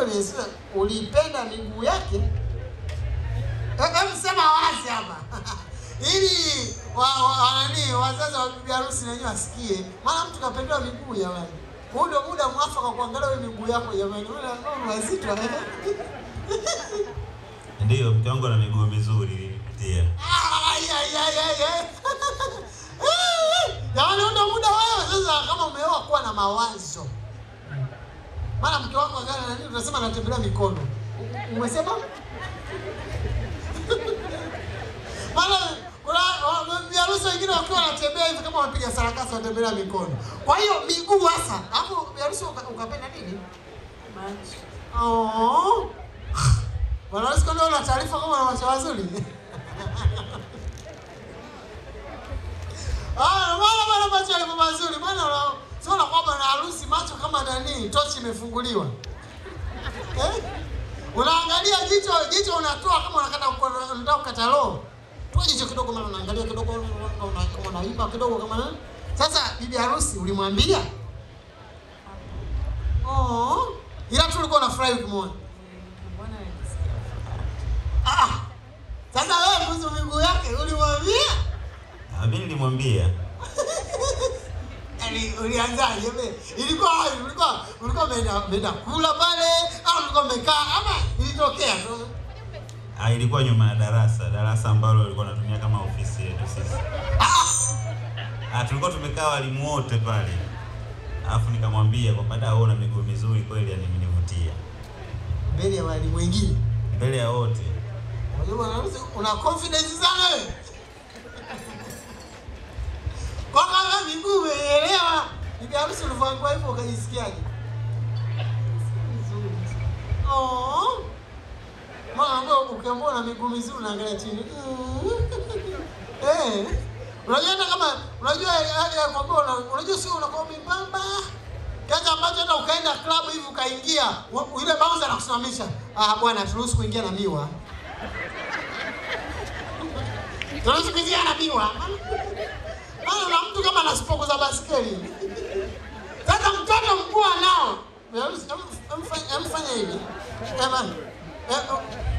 Agnes, ulipenda miguu yake? Eh, Hebu sema wazi hapa ili wa, wa, nani wazazi wa bibi harusi na wenyewe wasikie, maana mtu kapendewa miguu jamani. Huu ndio muda mwafaka kuangalia wewe miguu yako jamani. Unaona ni wazito eh? Ndiyo, mke wangu ana miguu mizuri nilipitia. Ai, ai, ai, ai, ai. Jamani, huu ndio muda wewe sasa, kama umeoa kuwa na mawazo. Maana mke wako gani na nini, tunasema anatembelea mikono. U- Umesema? Maana kuna wa- bibi harusi wengine wakiwa wanatembea hivi kama wapiga sarakasi wanatembelea mikono. Kwa hiyo miguu hasa. Hapo bibi harusi uka- ukapenda nini? Oh. Bwana harusi kwani una taarifa kama una macho mazuri? Ah, maana bwana macho yalikuwa mazuri. Maana una sio unakuwa bwana harusi macho kama nani, tochi imefunguliwa. Eh? Unaangalia jicho, jicho unatoa kama unakata unataka kukata roho. Toa jicho kidogo maana unaangalia kidogo una- kama unaiba kidogo kama nani. Sasa bibi harusi ulimwambia? Oh. Ila tu ulikuwa unafurahi ukimwona. Ah. Sasa wewe kuhusu miguu yake ulimwambia? Ah, Mimi nilimwambia Yaani ulianzaje wewe? Ilikuwa wapi? Ulikuwa ulikuwa umeenda umeenda kula pale au ulikuwa umekaa ama ilitokea tu? ah, ilikuwa nyuma ya darasa, darasa ambalo walikuwa wanatumia kama ofisi yetu sisi. Ah, tulikuwa tumekaa walimu wote pale, alafu nikamwambia kwamba da, wewe una miguu mizuri kweli, yani imenivutia Mbele ya walimu wengine. mbele ya wote. Unajua bwana harusi una confidence sana wewe. Kwa kama miguu umeelewa. Bibi harusi ulivyoambiwa hivyo ukajisikiaje? Oh. Mama ambao ukiambiwa na miguu mizuri unaangalia chini. Mm. Eh. Unajua hata kama unajua hali ya kwamba una- unajua sio unakuwa mbamba. Kiasi ambacho hata ukaenda club hivi ukaingia, wa- yule bouncer anakusimamisha. Ah bwana, turuhusu kuingia na miwa. Turuhusu kuingia na miwa. Maana una mtu kama ana spoku za baskeli. Sasa mtoto mkuu anao. Em- em- Emfanya hivi. Ema.